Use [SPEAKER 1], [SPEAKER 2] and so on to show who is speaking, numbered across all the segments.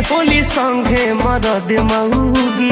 [SPEAKER 1] होली संगे मरद मऊगी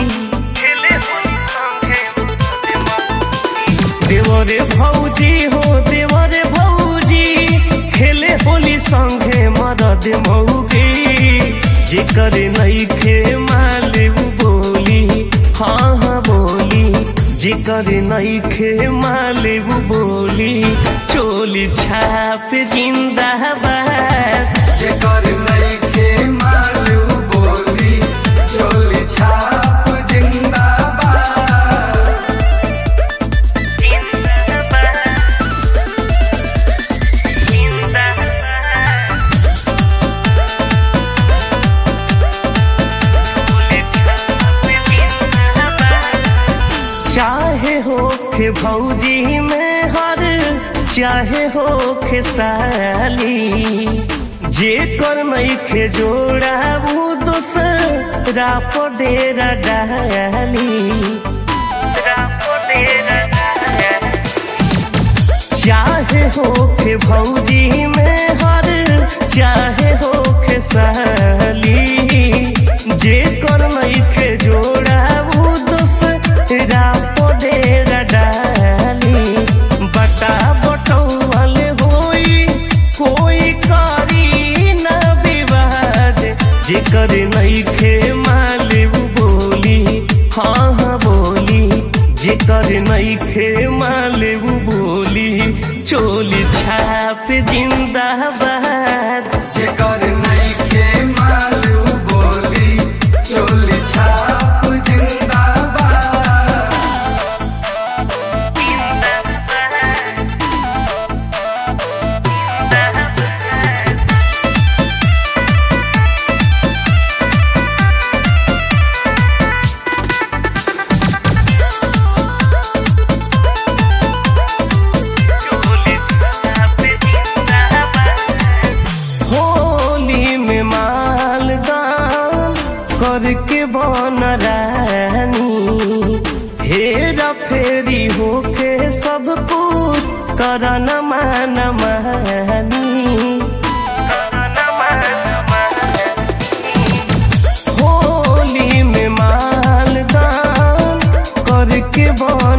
[SPEAKER 1] देवरे भौजी हो देवरे भौजी खेले होली संगे मरद मऊगी जेकर नइखे माले उ बोली हाँ हाँ बोली जेकर नइखे माले उ बोली चोली छाप जिंदाबाद
[SPEAKER 2] जेकर नइखे मालूम बोली चोली छाप जिंदाबाद
[SPEAKER 1] चाहे हो के भौजी में हर चाहे हो के साली जे कर मई के जोड़ा वो दूसरा पर डेरा डाली चाहे हो के भौजी में हर चाहे हो के साली जे कर मई के जोड़ा वो दूसरा पडेरा डाली बटा बटौल होई कोई करी न विवाद जेकर नइखे मालूम बोली हाँ हाँ बोली जेकर नइखे मालूम बोली चोली छाप जिंदाबाद
[SPEAKER 2] जेकर नइखे मालूम बोली चोली छाप जिंदाबाद
[SPEAKER 1] होली में मालदान करके बन रानी हेरा फेरी होके सब कुछ करन मान मानी होली में मालदान करके बन